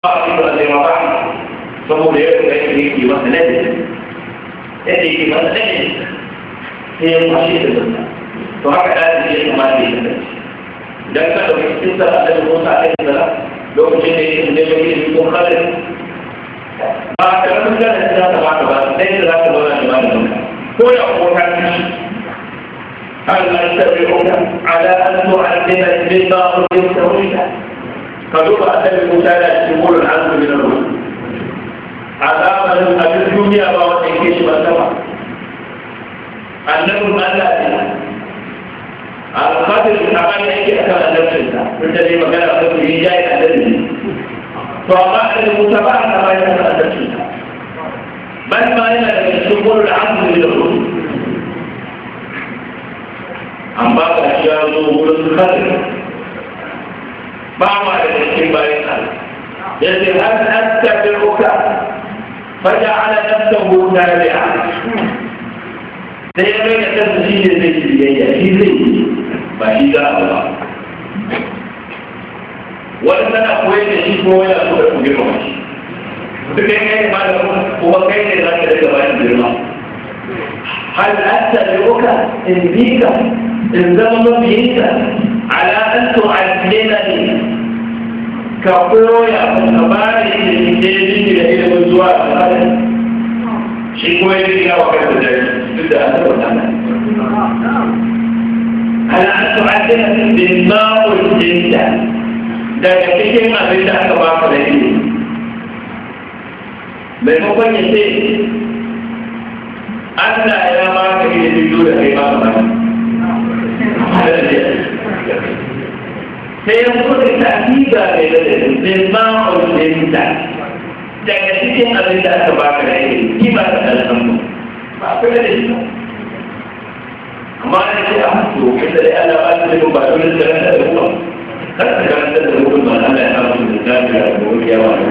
ba a zai ma ba saboda ya ga yake yake masa nadi yadda yake masa nadi sai ya kwashe da zanta to haka da ya kamata ya kasance idan ka ɗauki kisar annabi Musa alaihi salam lokacin da yake da yake ko khalid ba ka rabu da za ta baka ba sai da za ta zauna da malamin ko da ko ka ci هل أتبعك على أن تعلمني مما علمت رشدا فدوب أتبع موسى لا يقول العزم من الرسل عذاب الدنيا وقت كيش والسماء أنه ما لا القدر أقل يجي أكثر نفسه من الذي مكان أقل جاي الذي فأقل المتابعة ما يكون نفسه بل ما إلا يقول العزم من الرسل amma ga shi ya zo wurin kare ba ma da cikin bayan Allah yace har attabi'uka faja'ala nafsahu tabi'a sai ya mai da kansa shi ne zai yi biyayya shi zai yi ba shi za a ba wani tana koyar da shi ko yana so da ku girma shi duk kai kai ma da kuma kai ne za ka daga bayan girma هل أتبعك إن بيك إن ذنب بيك على أن تعلمني كقوية كباري الإنجيل إلى الزواج هذا شيء كويس يا وكذا تبدأ أنت وأنا على أن تعلمني بما ألزمت daga cikin abin da aka baka da ilimi maimakon ya ce Allah ya ba ka ilimin dole kai ba ka sai ya kuɗa tafiga mai ladari min ma ulinta daga cikin abin da aka ba ka da ilimi ki ba ka da alhamdu ba ku da shi amma da ce a to inda dai Allah ba ka ilimin ba dole ka ranta da ruwa kar ka karanta da ruwa ba Allah ya hamu da tafiya da ruwa ya wa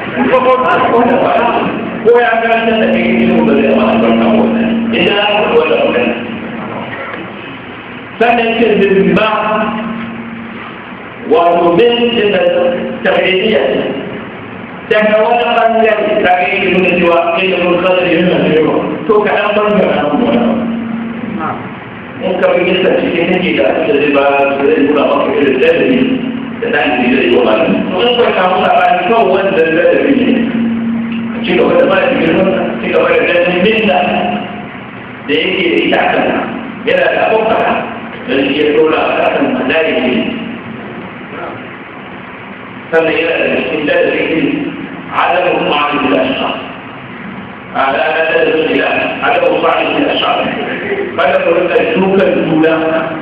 ko ya karanta da kai ilimin ba zai ma albarka wannan idan aka faɗi wannan magana sannan ce zimba wato bin da tafiyya daga wani ɓangare ta ga yake nuna cewa kai da mun kasar yin nan yau to ka ɗan ɓangare na wani in ka fi gisa cikin nake da ake zai ba su zai nuna maka irin ladabi da ɗan ke zai yi wa malami in ka samu labari kawai wanda ladabi ne ci gaba da mara girman ci gaba da ganin minda da yake da ita kan yana da abokan don shi ya dora a kan malari ne sannan yana da cikin dalilin adamu ma'anin da shi على أدب الخلاف عدم صاحب من الأشعار فلم يكن الأولى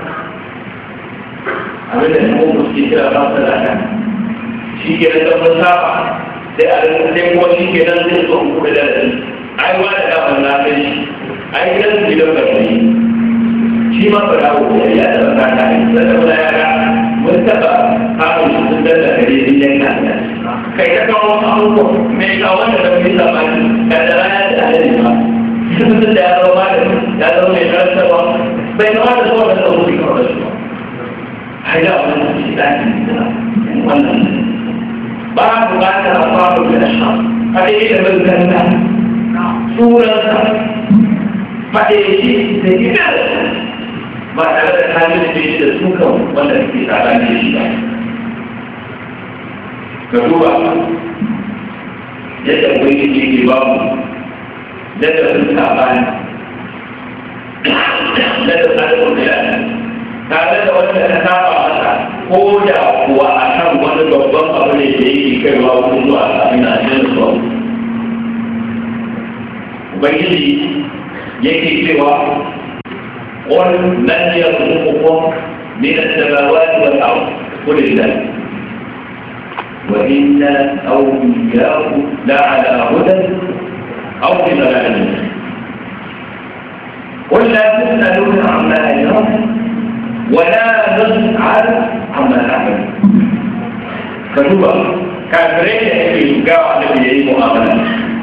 أبدا هو مستيقظ خاصة الأحكام شيء كده تمسابع sai a rinka sai kuma shi ke nan zai zo ku da dadi ai wa da kafin na kai shi ai gidan su gidan karfi shi ma ba dawo ko ya da ba ta yi da da yara mun taba kamun shi sun danda kare din yanka kai ta kawo abubuwa mai kawo da da mai labari da da rana da alade ba sun da ya zama da ya zama mai karantarwa bai zama da zuwa da tsaro da kawai da shi ba ai da wannan shi da wannan ba bukatar a faru da shi faɗe da bazanta surarsa faɗe shi da gidan ba tare da kamin da shi da sukan wanda ke tsada ne shi ba ka duba yadda ubangiji ke ba mu yadda sun sabani yadda tsarin da ya tare da wanda ta saba masa ko da kuwa a kan wani babban abu ne da yake kaiwa wurin zuwa sami na cikin su ubangiji yake cewa قل من يرزقكم من السماوات والارض قل الله وإنا أو إياكم لعلى هدى أو في ضلال قل لا تسألون عما أجرم ولا نسأل عما نعمل فشوف كافرين يجي يقع الذي مؤاملة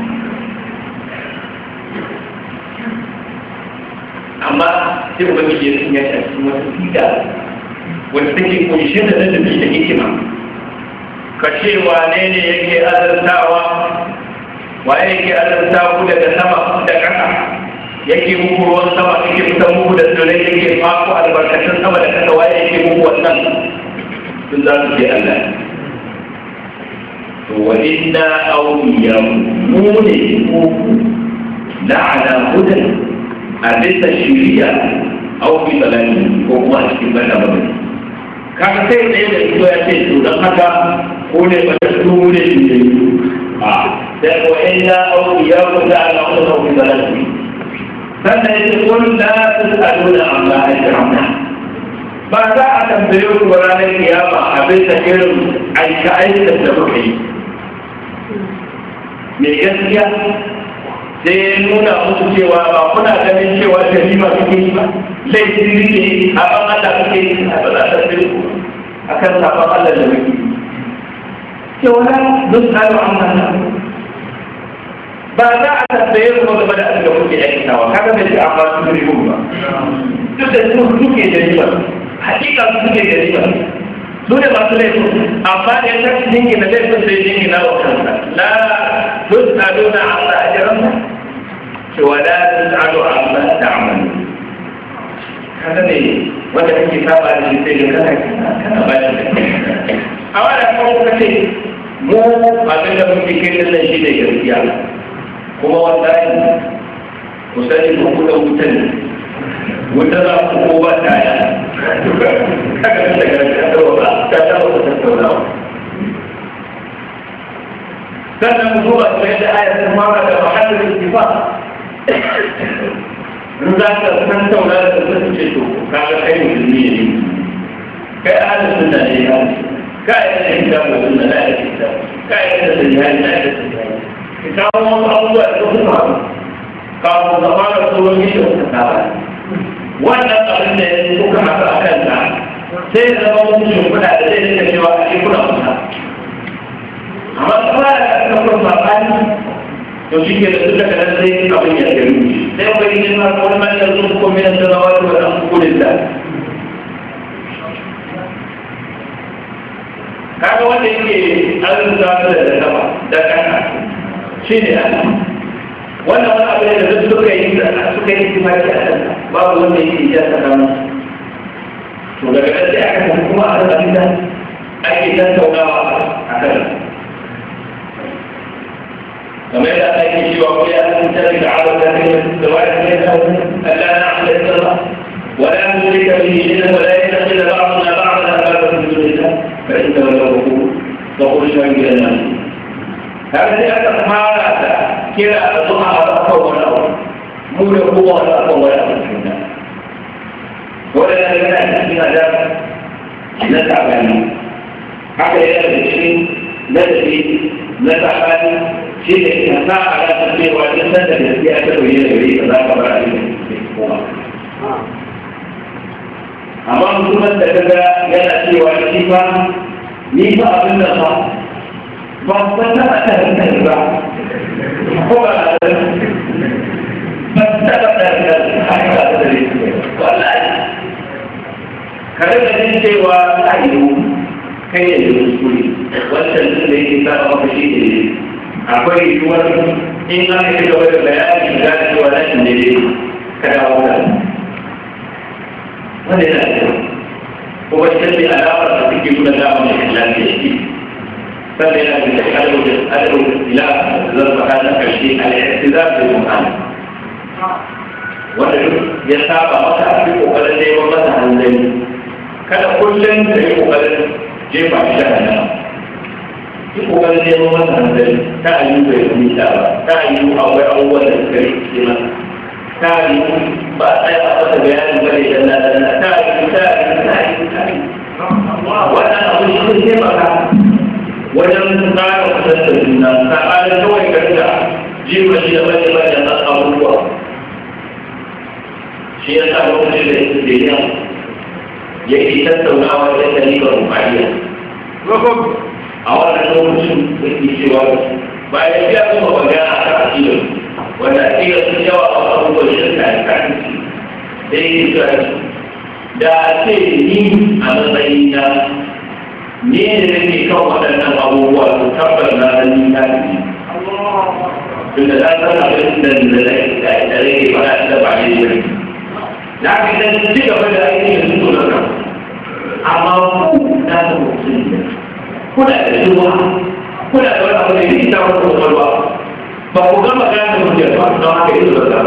amma sai ubangiji ya sun ya shafi wata fita wanda take kunshe da ladabi da hikima ka ce wane ne yake azartawa waye yake azarta ku daga sama da ƙasa yake muku ruwan sama yake fitan muku da tsirrai yake faku albarkatun sama da ƙasa waye yake muku wannan sun za su ce Allah to wa inna awliya mu ne ku la ala hudan a bisa shiriya aw bi balani ko kuma a cikin bada bada kaga sai ɗaya da ito ya ce to don haka ko ne ba ta su ne su ne a sai ko inna awliya ku la ala hudan aw bi balani sannan ya ce kun la tusaluna amma ajramna ba za a tambaye ku ranar kiyama abin da irin aika aika da muka yi mai gaskiya sai ya nuna musu cewa ba kuna ganin cewa jarima suke yi ba laifin ne a ban Allah suke yi a ba za a tambaye ku a kan sabon Allah da muke yi cewa na duk tsaro an mana ba za a tambaye ku game da abin da kuke aikatawa kaga bai ce amma su ne ba duk da su suke jarima hakika su suke jarima su ne masu laifin amma da ya tashi jinki na laifin sai jinki na wa kansa la tus'aluna amma ajranna cewa la tus'alu amma ta'malu kaga ne wanda kake saba da shi sai kana kana ba shi a wannan kuma kuka ce mu abin da muke kai da shi ne gaskiya kuma wallahi ku sani ku kuɗa wutan wata za ku ko ba ta ya kaga da daga ta ba ta ta ba ta tattaunawa sannan mu duba ta yadda ayar ta fara da mahallin ittifaq in za ka san tauna da ta ce to kaga kai musulmi ne kai ahlus sunna ne ya ka yi da kitab da sunna da kitab ka yi da sahihan da sahihan ki kawo wasu abubuwa da suka faru kafin ka fara tsoron yadda kuka saba wannan abin da ya kuka haɗu a kanta sai ya zama musu shimfiɗa da zai rika cewa a shi kuna kusa amma kuma da aka kuma saɓani to shi ke da su daga nan sai abin ya gari sai ba yi nema wani man yanzu ko min sanawa da wani an kudin da kaga wanda yake arzuta da da sama da kasa shi ne Allah wannan wani abu ne da duk suka yi suka yi tifaki a kan babu wanda yake iya tsakanin to daga nan sai aka tafi kuma a kan da ake tattaunawa a kan kamar yadda aka yi cewa ko ya san tafi da abu da kai da wani ne da Allah na amsa da Allah ولا نشرك به شيئا ولا يتخذ بعضنا بعضا اربابا من دون الله فان ولو فقل شهد الناس هذا أكثر حالة كلا أصنع أقوى الأول مو لقوة الأقوى الأول ولا نتمنى من هذا نتعب عنه حتى يأتي الشيء ندري نتعب شيء نسعى على تنبيه والإنسان الذي أتى به يريد ذاك بعد amma mutumin da kaga yana cewa shi fa ni fa abin da fa ba ba ta ba ta da ba ko ba ta da ba ta ba ta da haka da da wallahi kare da jin cewa ayo kai ne da kuskure wannan din da yake saba maka shi ne akwai yiwuwar in an yi gaba da bayani ga cewa nan ne ka dawo da wanda yana da kuma shi ne alamar da suke nuna damar da ikhlasi ya shi sannan yana da kalmar da al'adar ila zan faɗa na ƙarshe al'adar da mu'amala wanda duk ya saba masa a cikin ƙoƙarin neman masa hanzari kada kullum ka yi ƙoƙarin jefa shi da hannun yi ƙoƙarin neman masa hanzari ta ayyu bai nisa ba ta ayyu akwai abubuwan da suka rikice masa ta ayyu ba a tsaya a masa bayanin bane dan na dan na ta ayyu ta ayyu ta ayyu ta ayyu wannan abu shi ne taimaka wajen tsara kusan da juna saɓanin kawai ka rika jefa shi da bane bane na abubuwa shi ya sa lokacin da yake da yan yake tattaunawa da dalilin rumariya a wannan lokacin da ke cewa bayan ya kuma magana a kan aƙidar wanda aƙidar sun yawa a abubuwan shirka da kafin da yake cewa da ce ni a matsayina ni da nake kan waɗannan abubuwa su tabbas na san ni na ne tun da zan san abin da da da rage fara da ba ne ne na fi dan ci gaba da aiki da su da kan amma ku na da mutum kuna da ruwa kuna da wani abu da yake ta wata kwakwalwa ba ku gama gane mutum ba don haka yi zuwa da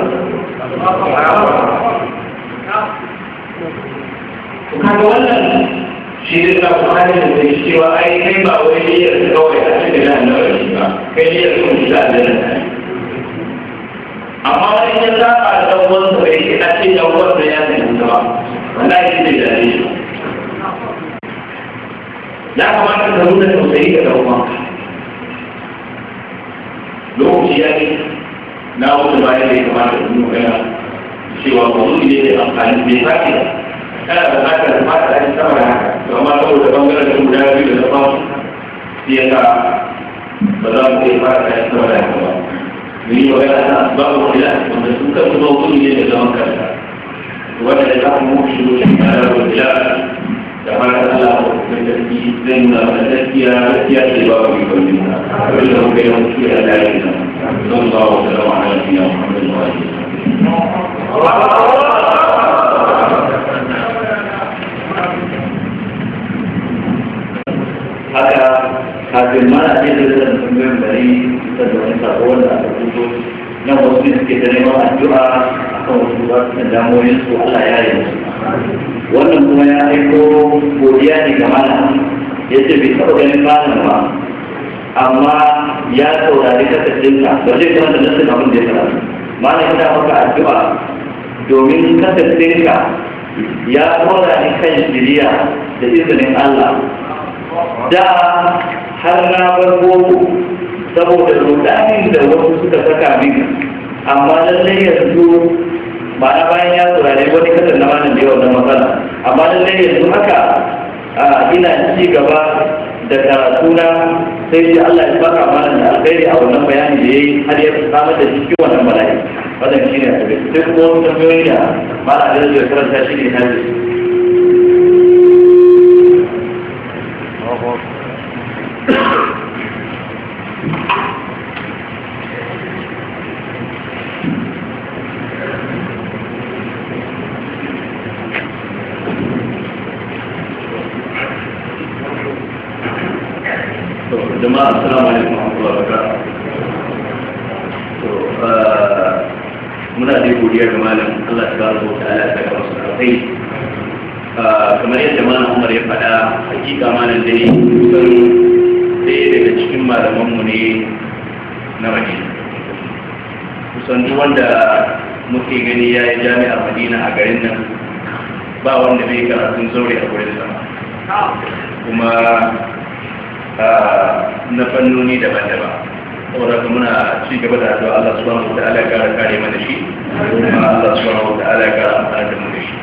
kaga wannan shi ne ta kuma ne da zai cewa ai kai ba wai niyyar kawai a cikin nan na wani ba kai niyyar kun shi da aljanna amma wani ya saba da wanda bai yi a cikin wanda ya sani ba wallahi shi ne da ne ya kamata ka nuna tausayi ga dan uwanka lokaci ya yi na wuce bayan da ya kamata da yi magana cewa ba wani ne da amfani bai sake ba kana da bukatar da fata a sama da haka amma saboda bangaren da guda biyu da zama shi ya sa ba za mu iya fata a sama da haka ba mu yi magana ta babu kila wanda sun kan kuma wani ne da zaman kansa wanda da za mu mutu shi ne a rabu kila da fata Allah ko kuma gaski zai nuna mana gaskiya gaskiya ce ba mu yi kwalli na abin da muka yi mutu ya dace na don ba wa salama ala nabiya Muhammadu wa alihi haka kafin mana ce da zan tambayin bari da da wani sako wanda aka rubuto nan wasu ne suke da neman addu'a akan wasu ba su da damoyin su Allah ya yi musu wannan kuma ya aiko godiya ne ga malam ya ce bai taɓa ganin malam ba amma ya saurari kasashenka ba zai kuma da nasin abin da ya karatu malam yana maka addu'a domin kasashenka ya tsora ni kan shiriya da izinin Allah da har na bar boko saboda rudanin da wasu suka saka min amma lallai yanzu ba na bayan ya saurare wani kasar na malam da yawan matsala amma lallai yanzu haka ina ci gaba da karatuna sai shi Allah ya baka mana da alkhairi a wannan bayani da yayi har ya samar da shi wannan bala'i wannan shine a tabbata sai kuma wasu tambayoyi da malam da zai karanta shi ne na jama'a assalamu alaikum wa rahmatullahi wa barakatuh to muna da godiya ga malam Allah subhanahu wa ta'ala ta ga wasu alkai kamar yadda malam Umar ya faɗa hakika malam dai kusan ɗaya daga cikin malaman mu ne na Madina kusan duk wanda muke gani ya yi jami'ar Madina a garin nan ba wanda bai karatun zaure a gurin sama kuma na fannoni daban-daban saboda ka muna ci gaba da addu'a Allah subhanahu wa ta'ala ya kara kare mana shi kuma Allah subhanahu wa ta'ala ya kara amfana da mu da shi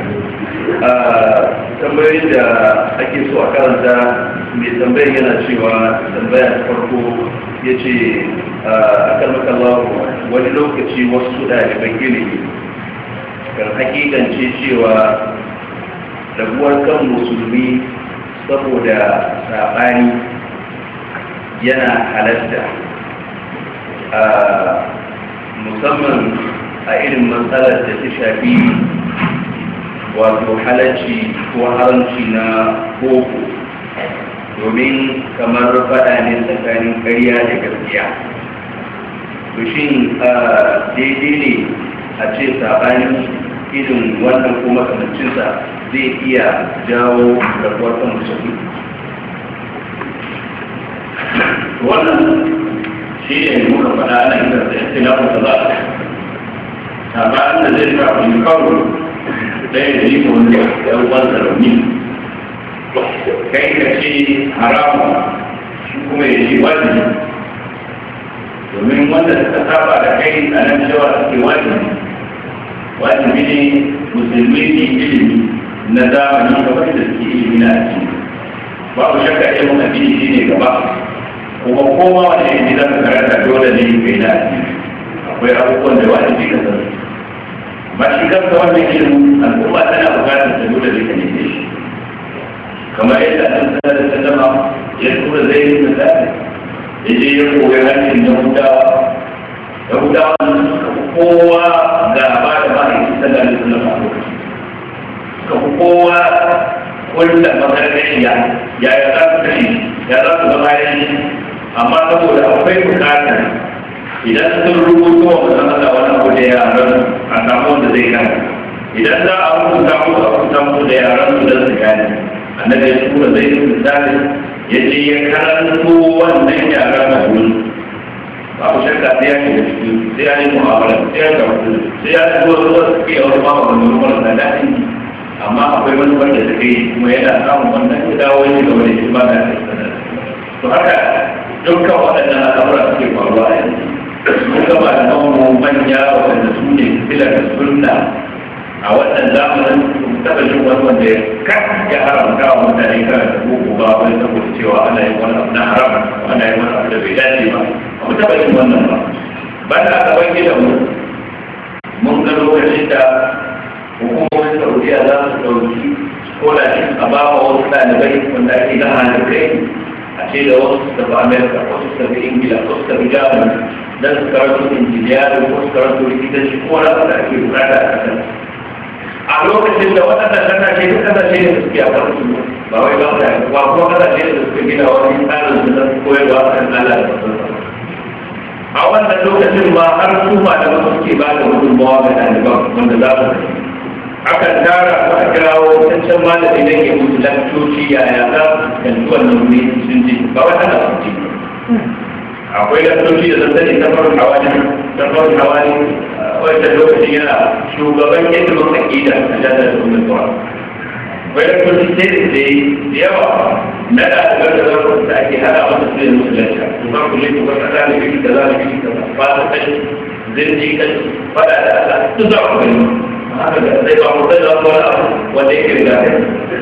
tambayoyin da ake so a karanta mai tambayar yana cewa tambaya ta farko ya ce a kalmakallahu wani lokaci wasu ɗaliban ilimi kan hakikance cewa rabuwar kan musulmi saboda saɓani yana halatta a musamman a irin matsalar da ta shafi wato halarci ko haramci na boko domin kamar faɗa ne tsakanin ƙarya da gaskiya to shin daidai ne a ce saɓanin irin wannan ko makamancinsa zai iya jawo rabuwar kan musulmi wannan shi ne muka faɗa na inda da ikhtilafin da za a sabanin da zai sa kun kawo ɗaya da yi wanda ya ruwan da rauni kai ka ce haramu shi kuma ya ce wajibi domin wanda suka saba da kai a nan cewa suke wajibi wajibi ne musulmi ne ilimi na zamani kamar da suke ilimi na addini babu shakka ilimin addini shi ne gaba kuma kowa wanda ya ji zaka karanta dole ne kai na addini akwai abubuwan da wajibi ka sani ba shi kansa wannan ilimin al'umma tana bukatar ta dole ne ka neme shi kamar yadda an sanar da sallama ya tura zai yi da ya je ya koyi harshen yahudawa yahudawa kowa gaba da ma'aikin sallallahu alaihi wasallam a lokacin suka fi kowa wanda magargashiya ya ya za su kashe ya za su zama yanki amma saboda akwai bukatar idan sun rubuto wa mutum Allah wani abu da yaran a samu wanda zai gane idan za a rubuta musu a rubuta musu da yaran su da su gane annabi ya tura zai yi misali ya je ya karanto wannan yaran a wurin ba ku shakka sai ya shiga ciki sai ya yi mu'amala sai ya karatu sai ya ci zuwa zuwa suke yawar ma ba wani marasa daɗin amma akwai wani wanda ta kai kuma yana samun wannan ya dawo ya gaba da shi ba da to haka dukkan waɗannan al'amura suke faruwa a yanzu mun gaba da namu manya waɗanda su ne filar da sunna a wannan zamanin taɓa jin wani wanda ya kan ya haramta wa mutane kan da boko ba wani saboda cewa ana yin wani abu na haram ana yin wani abu da bai dace ba a mu taɓa jin wannan ba ba da aka bai gidan mu mun ga lokacin da hukumomin saudiya za su ɗauki scholarship a ba wa wasu ɗalibai wanda ake gama da kai a ce da wasu su tafi amerika wasu su tafi ingila wasu su tafi germany don su karanto injiniyari ko su karanto likitanci ko wani abu da ake bukata a kasar a lokacin da waɗannan kasashe duk kasashe da suke a farko ba wai ba ta ba kuma kasashe da suke gina wani tsarin da zai koyarwa a kan Allah da fasarsa a wannan lokacin ma har su ma da wasu suke ba da gudunmawa ga ɗaliban wanda za su akan tara su a kirawo cancan malami da ke musu lakcoci yaya za su fuskanci wannan wuri sun ji ba wata da sun ji akwai lakcoci da zazzani ta farin hawani ta farin hawani wanda lokacin yana shugaban ilimin aƙida a jami'ar da umar tuwa akwai lakcoci sai da sai da yawa na ɗalibar da zama da ake hada masa su yin musulunci su ba ku laifin wata ta da biki da za da biki da ba ta kai zirji kan fada da ala duk za ku gani haka da zai ba mu zai zama wani abu wanda yake riga da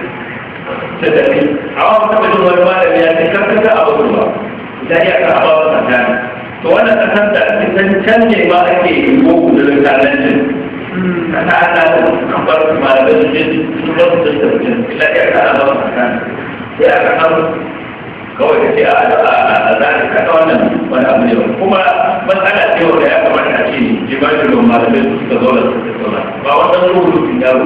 ta tafi a wani taɓa jin wani malami ya ce karkata a wasu ba da ya ka ba wa tsakani to wannan kasar da ake san can ne ma ake yi ko kudurin kalancin kasa ana kan bar su malamai su je su ba su tattauna ila ya ka ba wa tsakani sai aka san kawai da ce a za ka kasa wannan wani abu ne kuma matsala ce wanda ya kamata a ce jimanin da malamai su suka zo da su tattauna ba wannan rubutun yaro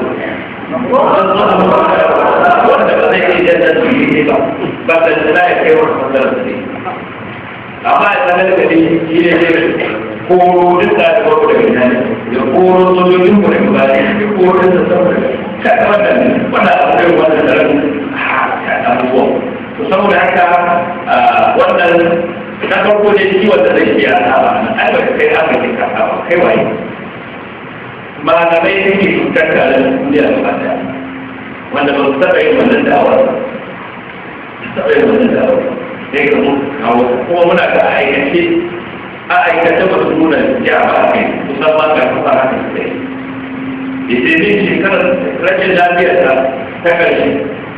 wanda ba zai iya janta su yi ba ba da za ya kai wani matsalar su ne amma a tsanar da ne shi ne ne koro duk da ta kwaro daga ina ne ya koro sojojin mu daga baya ya koro da saboda ka ta wannan wannan akwai wannan tsaron a abubuwa to saboda haka wannan na farko ne shi wanda zai iya saba ai ba kai aka ke kasa ba kai waye malamai take cutar da duniya gaba daya wanda ba su taɓa yin wannan da'awar taɓa yin wannan da'awar sai ka zo kawo kuma muna ga aikace a aikace ba su nuna ya ba kai kusan ma ga kuma haka su kai da sai bin shekarar rashin lafiyar ta ta ƙarshe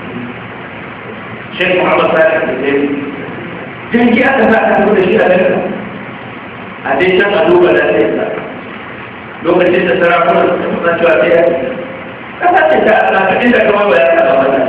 shek muhammad sani da sai jirgi aka sa aka da shi a daga a dai can a duba lafiyar ta lokacin da sarakunan su kusan cewa sai ya kasa ce ta Allah ka inda kamar ba ya taɓa mana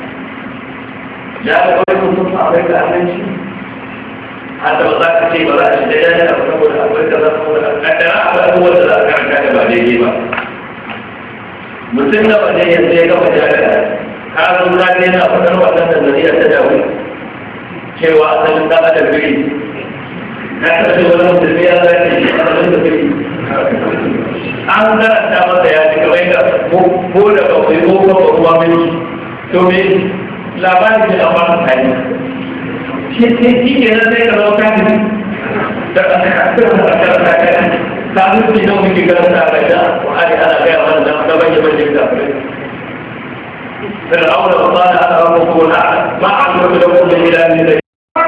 ya ga wani mutum a bai da abinci hada ba za ka ce ba za a shi da ya da saboda akwai da za saboda kaddara akwai abubuwan da za a karanta da ba daidai ba mutum da ba ne yanzu ya gama jami'a ka zo ka ne na faɗar wannan da zariya ta dawo cewa asalin ɗan adam biri na kashe wani mutum ya zai shi asalin da biri an karanta masa ya ji kamar yadda ko da ba kai ko ba ba ruwa mai to me labarin da ba ta kai shi sai shi ke nan sai ka zo ka ji da ka ka ka rubi da muke karanta ga da Qur'ani ana ga wannan da da bayyana bayyana da فرعون وقال انا ربكم الاعلى ما علمت لكم من اله غيري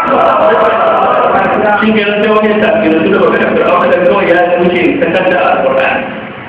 shi ke nan sai wani tafi da su da baka da aka da kawai ya wuce ta kanta a Qur'an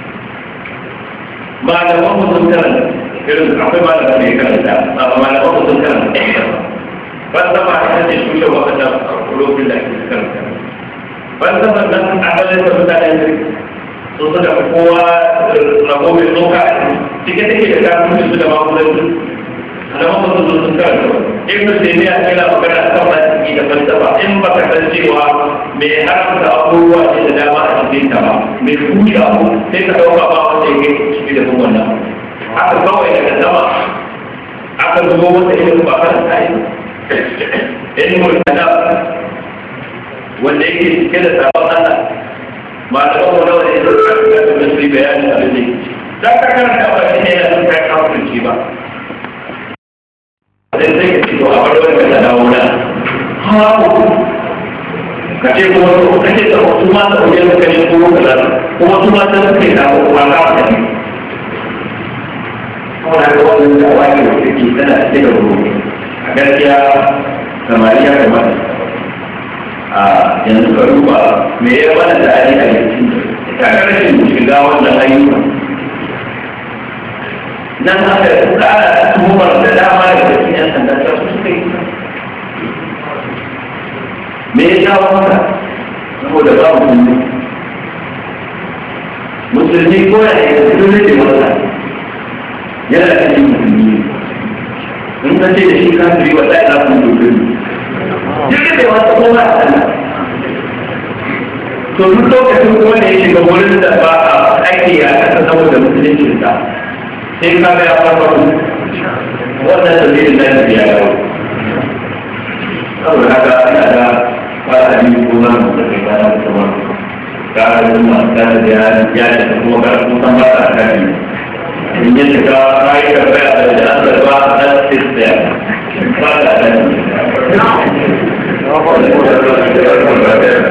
malaman mu sun karanta irin akwai malaman da ya karanta amma malaman mu sun karanta ban sama ita ce tushe wakata a lokacin da ake karanta ban sama nan asalin da mutanen da sun suka fi kowa rabo mai tsoka cike take da kafin su da magudanci malaman mu sun karanta ibn taymiya yana magana kan masiki da falsafa in baka san cewa mai haramta abubuwa ne da dama a cikin ta ba mai kuɗi abu sai ka ɗauka ba wanda yake ciki da kuma wannan haka kawai daga sama aka zo wata ilimin ba kan sai ilimin kana wanda yake cike da sabon Allah ba da kuma nawa ne da su yi bayanin abin da za ka karanta ba shi ne yana kai kafirci ba sai sai ka ce to a bar wani da dawo nan hawo ka ce kuma to ka ce to su ma da wajen ka ne ko ka da kuma su ma da suke da ko ba ka da ni kuma da wannan da wani da take tana cike da ruwa a gaskiya samari ya kamata a yanzu ka duba me ya bada da ali a yankin ita ga rashin shiga wannan ayyuka nan aka tsara tuhumar da dama da cikin yan sanda ta su suka yi me ya jawo haka saboda babu musulmi musulmi ko ya yi musulmi da wata yana cikin musulmi in ka ce da shi kafiri wata ya zafi musulmi jirgin da wata kuma a sana to duk lokacin kuma da ya shiga wurin da ba a aiki a kasa saboda musulunci sa sai ka ga ya farfaru wannan dalilin da ya yawo saboda haka ina da fara yi ko na da kai ba da kuma ka ga kuma ka da ya ya da kuma ga kuma ba ta kai in ya shiga kai ka ga da an da ba da sistem ba da da